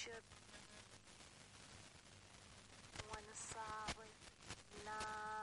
shirin wani sabon na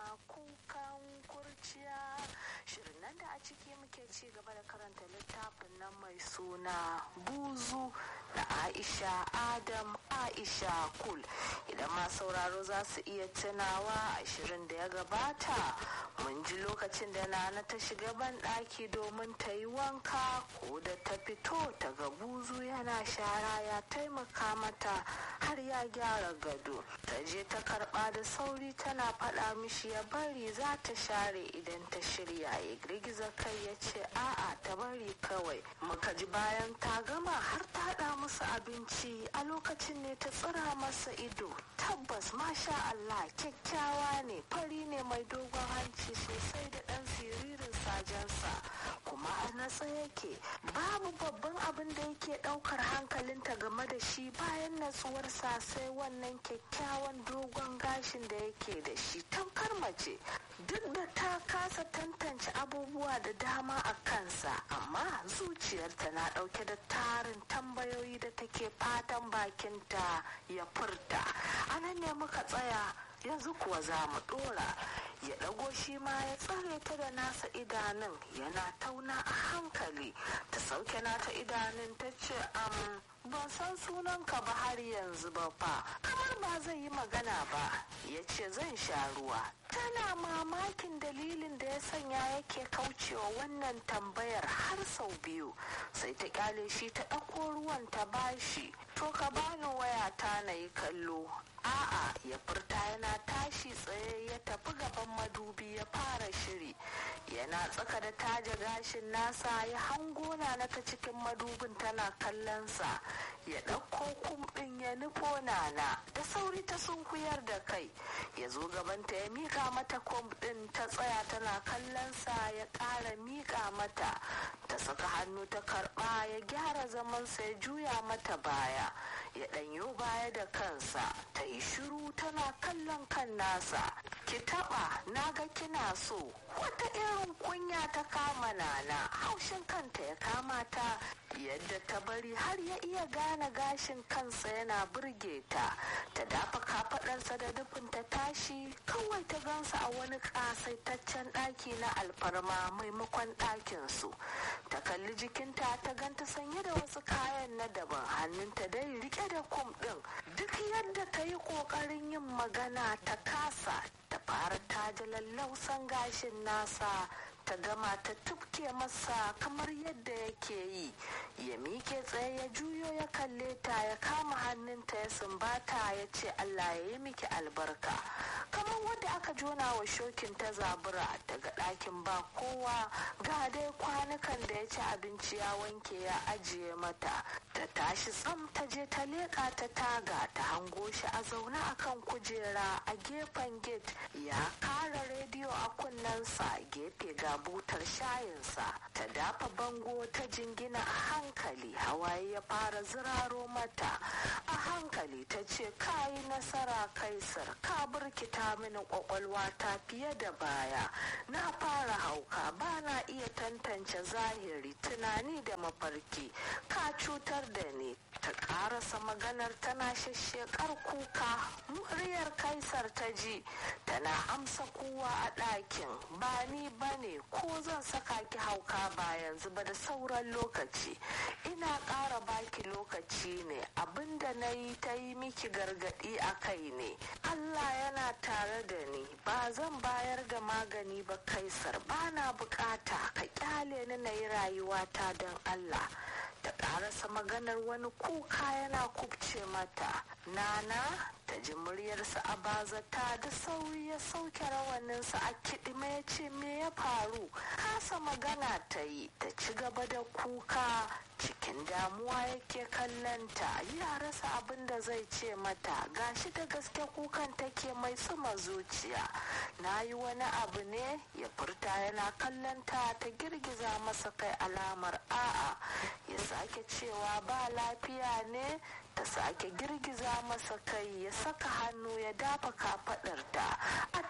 kukan kurciya shirin nan da a ciki muke ci gaba da karanta littafin nan mai suna buzu da aisha adam aisha kul idan ma sauraro za su iya tunawa a shirin da ya gabata mun ji lokacin da nana ta shiga ban ɗaki domin ta yi wanka ko da ta fito ta ga buzu yana shara ya taimaka mata har ya gyara gado ta je ta karba da sauri tana faɗa mishi ya bari za ta share idan ta shirya ya girgiza kai ya ce a'a ta bari kawai muka ji bayan ta gama har ta haɗa musu abinci a lokacin ne ta tsira masa ido tabbas masha Allah kyakkyawa ne fari ne mai dogon hanci sosai da ɗan siririn sajensa kuma a natsa yake babu babban abin da yake ɗaukar hankalinta game da shi bayan natsuwarsa sai wannan kyakkyawan dogon gashin da yake da shi tamkar mace duk da ta kasa tantance abubuwa da dama a kansa amma zuciyarta na ɗauke da tarin tambayoyi da take fatan bakinta ya furta anan ne muka tsaya yanzu kuwa za mu ɗora ya ɗago shi ma ya tsare ta da nasa idanun yana tauna a hankali ta sauke nata idanun ta ce am ban san sunanka ba har yanzu ba fa kamar ba zai yi magana ba ya ce zan sha ruwa tana mamakin dalilin da ya sanya yake kaucewa wannan tambayar har sau biyu sai ta kyale shi ta ɗauko ruwan ta bashi to ka bani waya ta na yi kallo a'a ya furta yana tashi tsaye ya tafi gaban madubi ya fara shiri yana tsaka da taja gashin nasa ya hango na ta cikin madubin tana kallonsa ya ɗauko kumɗin ya nufo nana da sauri ta sunkuyar da kai ya zo gabanta ya mika mata kumɗin ta tsaya tana kallonsa ya ƙara mika mata ta saka hannu ta karɓa ya gyara zamansa ya juya mata baya ya ɗanyo baya da kansa ta yi shiru tana kallon kan nasa ki taɓa na ga kina so wata irin kunya ta kama nana haushin kanta ya kama ta yadda ta bari har ya iya gane gashin kansa yana burge ta ta dafa kafaɗarsa da nufin ta tashi kawai ta gansa a wani ƙasaitaccen ɗaki na alfarma maimakon ɗakinsu ta kalli jikinta ta ganta sanye da wasu kayan na daban hannunta dai rike da kum ɗin duk yadda ta yi ƙoƙarin yin magana ta kasa ta fara taja lallausan gashin nasa ta gama ta tufke masa kamar yadda yake yi ya mike tsaye ya juyo ya kalle ta ya kama hannunta ya sumbata ya ce allah ya yi miki albarka kamar wadda aka jona wa shokin ta zabura daga ɗakin ba kowa ga dai kwanukan da ya ci abinci ya wanke ya ajiye mata ta tashi tsam ta je ta leƙa ta taga ta hango shi a zaune akan kujera a gefen gate ya kara rediyo a kunnensa gefe ga butar shayinsa ta dafa bango ta jingina a hankali hawaye ya fara ziraro mata a hankali ta ce kayi nasara kaisar ka burkita mini kwakwalwa ta fiye da baya na fara hauka ba na iya tantance zahiri tunani da mafarki ka cutar da ni ta karasa maganar tana shashshekar kuka muryar kaisar ta ji tana amsa kowa a ɗakin ba ni ba ne ko zan saka ki hauka ba yanzu ba da sauran lokaci ina ƙara baki lokaci ne abinda na yi ta yi miki gargaɗi a kai ne allah yana tare da ni ba zan bayar da magani ba kaisar ba na bukata ka kyale ni na yi rayuwata don allah ta ƙarasa maganar wani kuka yana kubce mata nana ta ji muryarsa a bazata da sauri ya sauke rawaninsa a kiɗime ya ce me ya faru kasa magana ta yi ta ci gaba da kuka cikin damuwa yake kallonta ya rasa abin da zai ce mata gashi da gaske kukan take mai sama zuciya na yi wani abu ne ya furta yana kallonta ta girgiza masa kai alamar a'a ya sake cewa ba lafiya ne ta sake girgiza masa kai ya saka hannu ya dafa kafadarta a take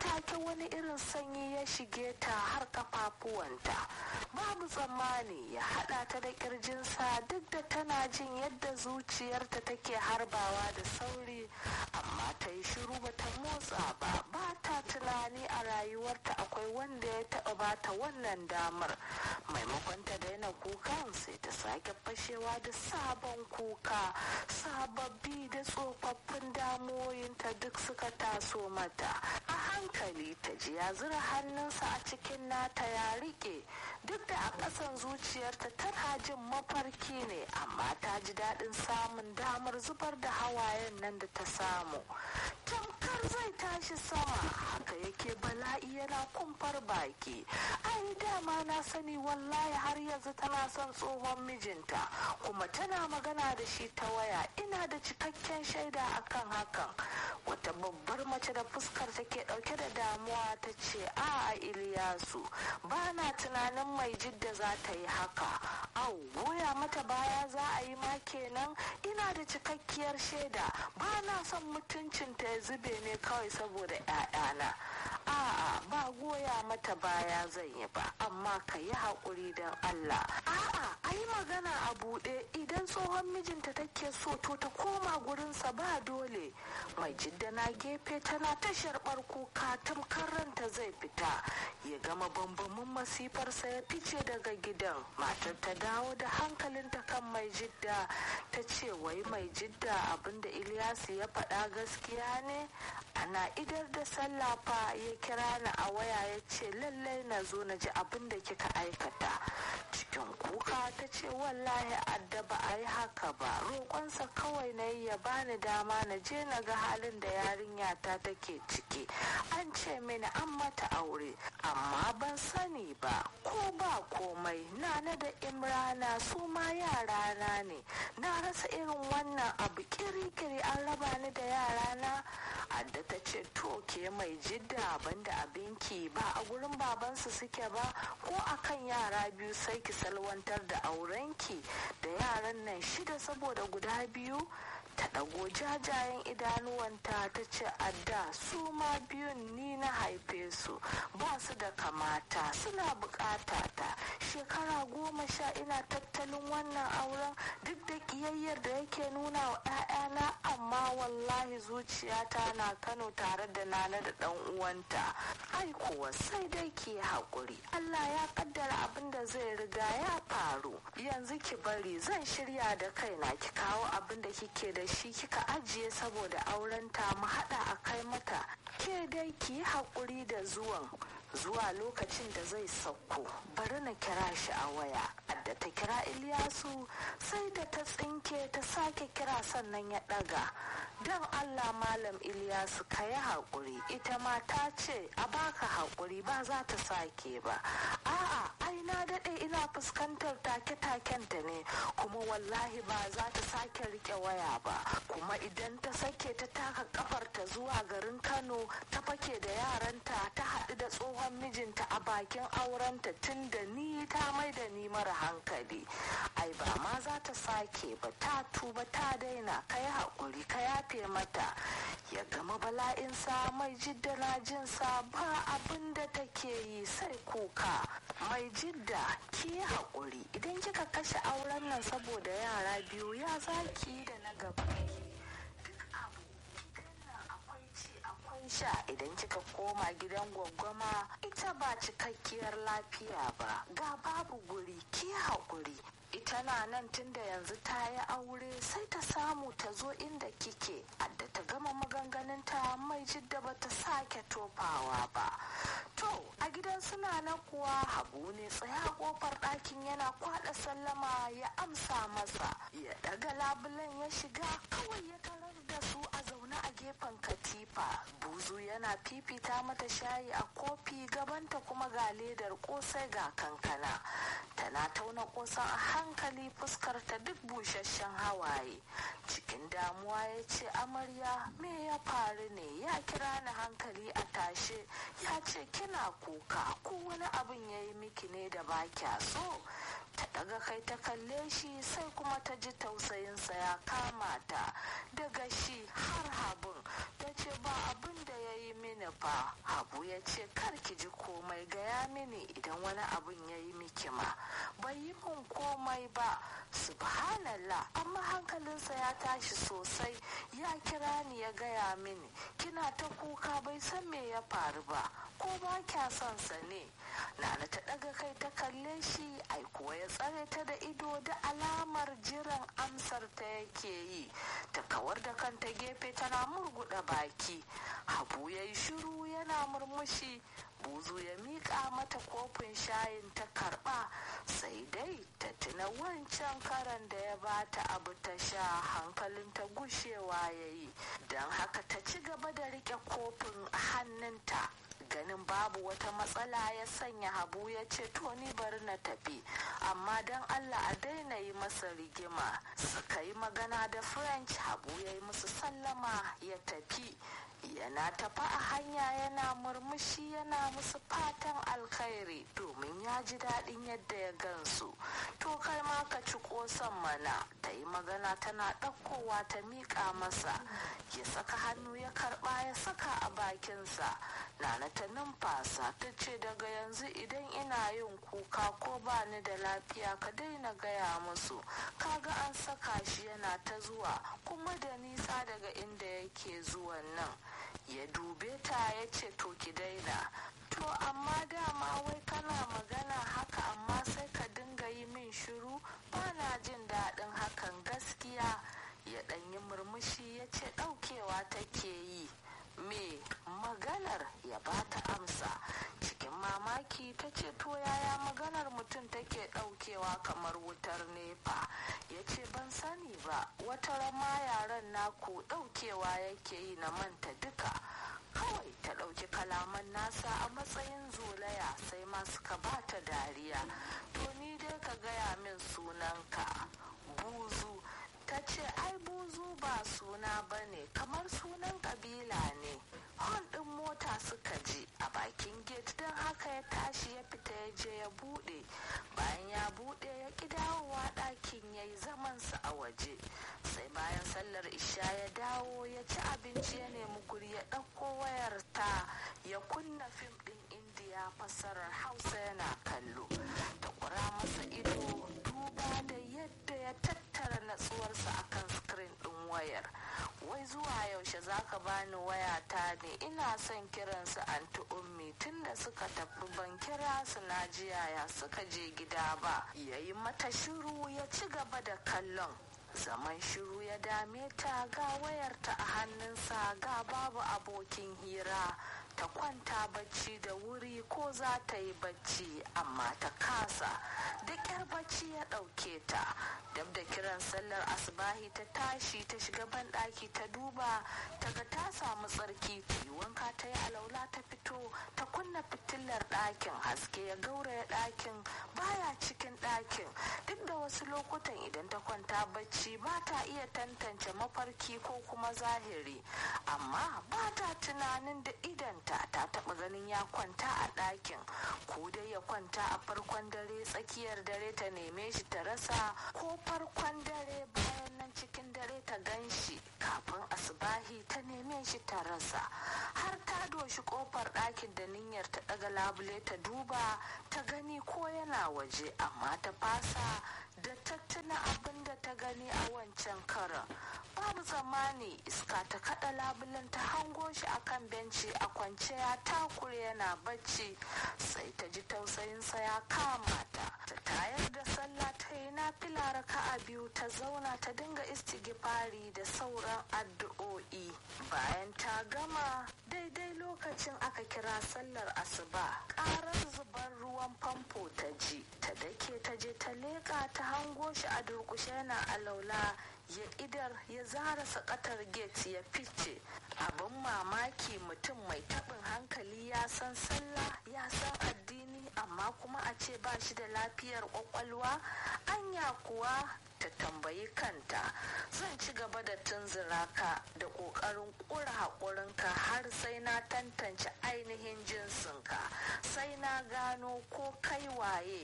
wani irin sanyi ya shige ta har kafafuwanta babu tsammani ya haɗa ta da ƙirjinsa duk da tana jin yadda zuciyarta take harbawa da sauri amma ta yi shiru bata motsa ba ba ta tunani a rayuwarta akwai wanda ya taɓa bata wannan damar maimakon ta daina kukan sai ta sake fashewa da sabon kuka sababbi da tsofaffin damuwoyinta duk suka taso mata a hankali ta ji ya zura hannunsa a cikin nata ya rike duk da a ƙasan zuciyarta tana jin mafarki ne amma ta ji daɗin samun damar zubar da hawayen nan da ta samu tamkar zai tashi sama haka yake bala'i yana kumfar baki ai dama na sani wallahi har yanzu tana son tsohon mijinta kuma tana magana da shi ta waya ina da cikakken shaida akan hakan wata babbar mace da fuskar take dauke da damuwa ta ce a iliyasu ba na tunanin mai jidda za ta yi haka au goya mata baya za a yi ma kenan ina da cikakkiyar shaida ba na son mutuncinta ya zube ne kawai saboda 'ya'yana a'a ba goya mata baya zan yi ba amma ka yi haƙuri don Allah a'a a yi magana a buɗe idan tsohon mijinta take so to ta koma gurinsa ba dole mai jidda na gefe tana ta sharɓar kuka tamkar ranta zai fita ya gama bambamin masifarsa ya fice daga gidan matar ta dawo da hankalinta kan mai jidda ta ce wai mai jidda abinda Ilyasu ya faɗa gaskiya ne ana idar da sallah fa ya kira ni a waya ya ce lallai na zo na ji abin da kika aikata cikin kuka ta ce wallahi adda ba a yi haka ba roƙonsa kawai na yi ya bani dama na je na ga halin da yarinya ta take ciki an ce mini an mata aure amma ban sani ba ko ba komai na da imrana su ma yarana ne na rasa irin wannan abu kiri-kiri an raba ni da yarana adda ta ce to ke mai jidda banda abinki ba a gurin babansu suke ba ko akan yara biyu sai ki salwantar da aurenki da yaran nan shida saboda guda biyu ta ɗago jajayen idanuwanta ta ce adda su ma biyun ni na haife su ba su da kamata suna bukata ta shekara goma sha ina tattalin wannan auren duk da ƙiyayyar da yake nuna wa 'ya'yana amma wallahi zuciyata na kano tare da nana da ɗan uwanta ai kuwa sai dai ki haƙuri allah ya kaddara abin da zai riga ya faru yanzu ki bari zan shirya da kaina ki kawo abin da kike da shi kika ajiye saboda aurenta mu haɗa a kai mata ke dai ki yi haƙuri da zuwan zuwa lokacin da zai sauko bari na kira shi a waya da ta kira Ilyasu sai da ta tsinke ta sake kira sannan ya ɗaga don Allah malam Ilyasu ka yi haƙuri ita ma ta ce a baka haƙuri ba za ta sake ba a'a ai na daɗe ina fuskantar take-takenta ne kuma wallahi ba za ta sake rike waya ba kuma idan ta sake ta taka kafarta zuwa garin Kano ta fake da yaranta ta haɗu da tsohon mijinta a bakin aurenta tun da ni ta mai da ni mara hankali ai ba ma za ta sake ba ta tuba ta daina ka yi haƙuri ka yafe mata ya gama bala'insa mai jidda na jinsa ba abin da take yi sai kuka mai jidda ki yi haƙuri idan kika kashe auren nan saboda yara biyu ya zaki da na gaba sha idan kika koma gidan gwaggwama ita ba cikakkiyar lafiya ba ga babu guri ki haƙuri ita na nan tunda yanzu ta yi aure sai ta samu ta zo inda kike adda ta gama maganganunta mai jidda ba ta sake tofawa ba to a gidan suna na kuwa habu ne tsaya kofar ɗakin yana kwaɗa sallama ya amsa masa ya ɗaga labulen ya shiga kawai ya tarar da su a zaune a gefen katifa buzu yana fifita mata shayi a kofi gabanta kuma ga ledar kosai ga kankana tana tauna kosan a hankali fuskar ta duk busasshen hawaye cikin damuwa ya ce amarya me ya faru ne ya kira ni hankali a tashe ya ce kina kuka ko wani abin ya yi miki ne da ba kya so ta daga kai ta kalle shi sai kuma ta ji tausayinsa ya kama ta daga shi har habun ta ce ba abin da ya yi mini fa habu ya ce kar ki ji komai gaya mini idan wani abin ya yi miki ma bai yi min komai ba subhanallah amma hankalinsa ya tashi sosai ya kira ni ya gaya mini kina ta kuka bai san me ya faru ba ko ba kya son sa ne nana ta daga kai ta kalle shi ai kuwa ya tsare ta da ido da alamar jiran amsar ta yake yi ta kawar da kanta gefe tana murguda baki habu ya yi shiru yana murmushi buzu ya miƙa mata kofin shayin ta karɓa sai dai ta tuna wancan karan da ya bata abu ta sha hankalin ta gushewa ya yi don haka ta ci gaba da riƙe kofin hannunta ganin babu wata matsala ya sanya habu ya ce to ni bari na tafi amma don allah a daina yi masa rigima suka yi magana da french habu ya yi musu sallama ya tafi yana tafa a hanya yana murmushi yana musu fatan alkhairi domin ya ji daɗin yadda ya gansu to kai ma ka ci ƙosan mana ta yi magana tana ɗaukowa ta miƙa masa ya saka hannu ya karɓa ya saka a bakinsa nana ta numfasa ta ce daga yanzu idan ina yin kuka ko ba ni da lafiya ka daina gaya musu kaga an saka shi yana ta zuwa kuma da nisa daga inda yake zuwan nan ya dube ta ya ce to ki daina to amma dama wai kana magana haka amma sai ka dinga yi min shiru ba na jin daɗin hakan gaskiya ya ɗanyi murmushi ya ce ɗaukewa take yi me maganar ya bata amsa cikin mamaki ta ce to yaya maganar mutum take daukewa kamar wutar nefa ya ce ban sani ba wata rama yaren naku daukewa yake yi na manta duka kawai ta dauki kalaman nasa a matsayin zolaya sai ma suka bata dariya to ni dai ka gaya min sunanka buzu ta ce ai buzu ba suna ba ne kamar sunan kabila ne hon ɗin mota suka ji a bakin gate don haka ya tashi ya fita ya je ya buɗe bayan ya buɗe ya ƙi dawowa ɗakin ya yi zamansa a waje sai bayan sallar isha ya dawo ya ci abinci ya nemi guri ya ɗauko wayar ta ya kunna fim ɗin indiya fassarar hausa yana kallo ta ƙura masa ido duba da yadda ya tattara natsuwarsa akan screen ɗin wayar wai zuwa yaushe zaka bani wayata ne ina son kiransu anti ummi tunda suka tafi ban kira su na jiyaya suka je gida ba yayi mata shiru ya ci gaba da kallon zaman shiru ya dame ta ga wayarta a hannunsa ga babu abokin hira ta kwanta bacci da wuri ko za ta yi bacci amma ta kasa da ƙyar bacci ya ɗauke ta dab da kiran sallar asibahi ta tashi ta shiga banɗaki ta duba ta ga ta samu tsarki ta yi wanka ta yi alaula ta fito ta kunna fitilar ɗakin haske ya gauraya ɗakin baya cikin ɗakin duk da wasu lokutan idan ta kwanta bacci ba ta iya tantance mafarki ko kuma zahiri amma ba ta tunanin da idanta ta taɓa ganin ya kwanta a ɗakin ko dai ya kwanta a farkon dare tsakiyar dare ta neme shi ta rasa ko farkon dare bayan nan cikin dare ta gan shi kafin asubahi ta neme shi ta rasa har ta doshi kofar ɗakin da niyyar ta ɗaga labule ta duba ta gani ko yana waje amma ta fasa da tattuna abin da ta gani a wancan karan babu zamani iska ta kada labulen ta hango shi akan benci a kwance ya takure yana bacci sai ta ji tausayinsa ya kama ta ta tayar da sallah ta yi na fila raka'a biyu ta zauna ta dinga istigifari da sauran addu'o'i bayan ta gama daidai lokacin aka kira sallar asuba karar zubar ruwan famfo ta ji ta dake ta je ta leƙa ta hango shi a durƙushe yana alaula ya idar ya zara sakatar gate ya fice abin mamaki mutum mai taɓin hankali ya san sallah ya san addini amma kuma a ce ba shi da lafiyar kwakwalwa anya kuwa ta tambayi kanta zan ci gaba da tunzura ka da ƙoƙarin ƙura haƙurinka har sai na tantance ainihin jinsinka sai na gano ko kai waye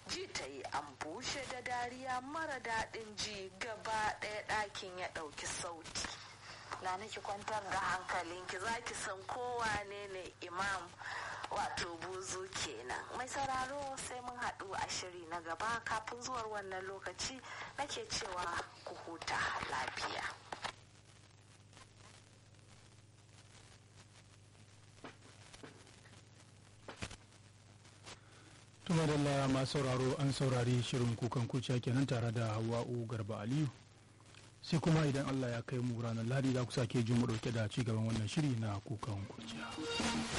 ji ta yi an bushe da dariya mara daɗin ji gaba ɗaya ɗakin ya ɗauki sauti na niki kwantar da hankalinki za ki san kowa ne ne imam wato buzu kenan mai sauraro sai mun haɗu a shiri na gaba kafin zuwar wannan lokaci nake cewa ku huta lafiya tuma da masu sauraro an saurari shirin kukan kuciya kenan tare da hawa'u garba aliyu sai kuma idan allah ya kai mu ranar ladi za ku sake jin mu dauke da ci gaban wannan shiri na kukan kuciya